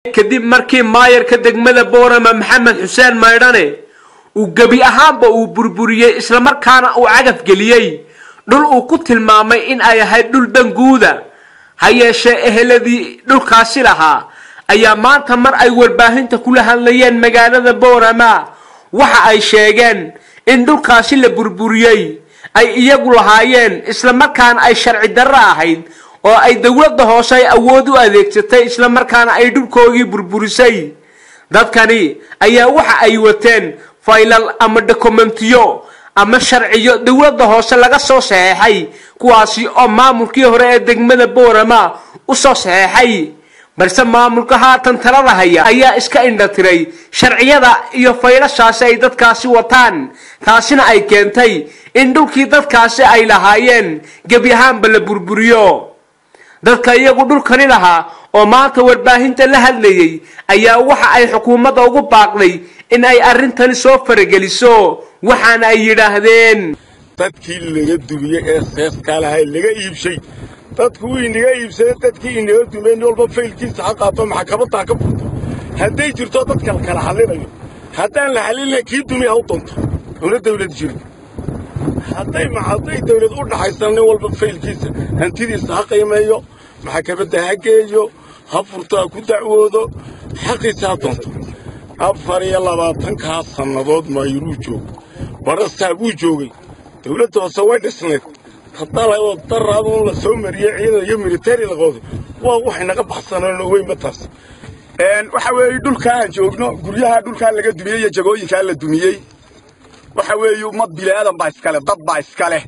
kadib markii maayarka degmada boorama maxamed xuseen maydhane uu gebi ahaanba uu burburiyey islamarkaana uu cagaf geliyey dhul uu ku tilmaamay in ay ahayd dhul danguuda ha yeeshee eheladii dhulkaasi lahaa ayaa maanta mar ay warbaahinta kula hadlayeen magaalada boorama waxa ay sheegeen in dhulkaasi la burburiyey ay iyagu lahaayeen islamarkaana ay sharci darro ahayd oo ay dowladda hoose ay awood u adeegsatay islamarkaana ay dhulkoogii burburisay dadkani ayaa waxa ay wateen faylal ama dokumentiyo ama sharciyo dowladda hoose laga soo saxeexay kuwaasi oo maamulkii hore ee degmada boorama u soo saxeexay balse maamulka haatan talada haya ayaa iska indhatiray sharciyada iyo faylashaasi ay dadkaasi wataan taasina ay keentay in dhulkii dadkaasi ay lahaayeen gebi ahaanba la burburiyo dadka iyagu dhulkani lahaa oo maanta warbaahinta la hadlayay ayaa waxa ay xukuumadda ugu baaqday in ay arrintani soo farageliso waxaana ay yidhaahdeen dadkii laga dumiyey ee seeskaa lahay laga iibshay dadku wuu inaga iibsaday dadkii inaga dumiyey nin walba faylkiisa ha qaato maxkamadaa ka furto hadday jirto dadka la kala xallinayo haddaan la xallinay kii dumiya ha u doonto una dawlad jirin hadday hadday dawlad u dhaxaysana nin walba faylkiisa hantidiisa ha qiimeeyo maxkamadda ha geeyo ha furto ha ku dacwoodo xaqiisa ha doonto afar iyo labaatankaa sannadood maayiruu joogo barastaa buu joogay dawladda hoose way dhisnayd hadalay oo daraadun la soo mariyey ciidan iyo militari la qooday waa waxay naga baxsaneen oo weynba taas waxa weeye dhulkaa aan joogno guryaha dhulkaa laga dumiyey iyo jagooyinkaa la dumiyey waxa weeye ummad bilaadan baa iskale dad baa iskale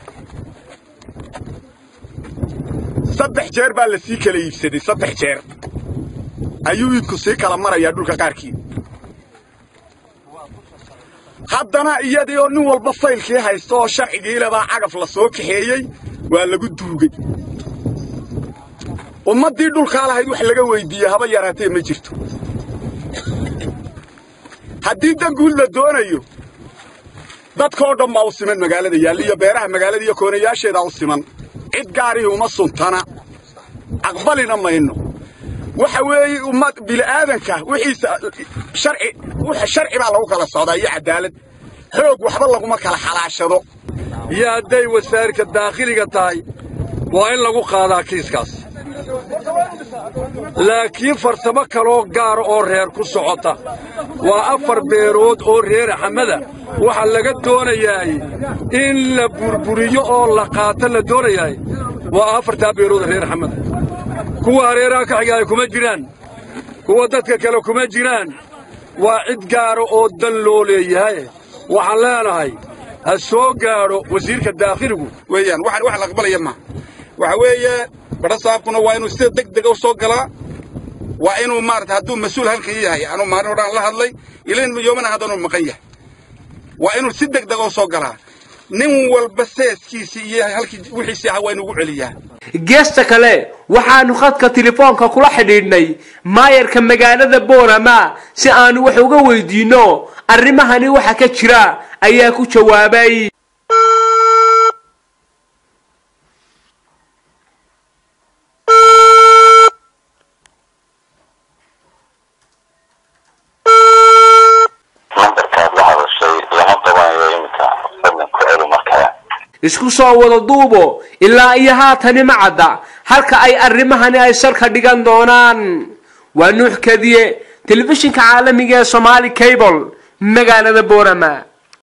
saddex jeer baa la sii kala iibsaday saddex jeer ayuu iidku sii kala marayaa dhulka qaarkii haddana iyadii oo nin walba faylkii haysta oo sharcigii lebaa cagaf la soo kaxeeyey waa lagu duugay ummaddii dhulkaa lahayd wax laga weyddiiyey haba yaraatee ma jirto haddii danguud la doonayo dadkoo dhan baa u siman magaalada yaalla iyo beeraha magaalada iyo koonayaasheedaa u siman cid gaarihii uma suntana aqbalina mayno waxa weeye ummad bili'aadanka wixiisa sharci sharci baa lagu kala socdaa iyo cadaalad xoog waxba laguma kala xalaashado iyo hadday wasaarka daakhiliga tahay waa in lagu qaadaa kiiskaas laakiin farsamo kaloo gaara oo reer ku socota waa afar beerood oo reer axamada waxa laga doonayaay in la burburiyo oo la qaato la doonayaay waa afartaa beerood reer axamada kuwa hareeraha ka xigaaya kuma jiraan kuwa dadka kale kuma jiraan waa cid gaara oo dan loo leeyahay waxaan leenahay ha soo gaadho wasiirka daakhiligu weeyaan waxaan wax la aqbalaya maaha waxa weeye badhasaabkuna waa inuu sida deg dega u soo galaa waa inuu maarata hadduu mas-uul halkan yahay anuu maalin odhaan la hadlay ilain yoomana haddanuu maqan yahay waa inuu si deg dega u soo galaa nin walba seeskiisii iyo halkii wixiisii aha waa inuugu celiyaa geesta kale waxaanu khadka telefoonka kula xidhiidhnay maayarka magaalada boorama si aanu wax uga weydiinno arrimahani waxa ka jira ayaa ku jawaabay isku soo wada duubo ilaa iyo haatani ma cadda halka ay arrimahani ay salka dhigan doonaan waa nuux kadiye telefishinka caalamiga ee somaali cable magaalada boorama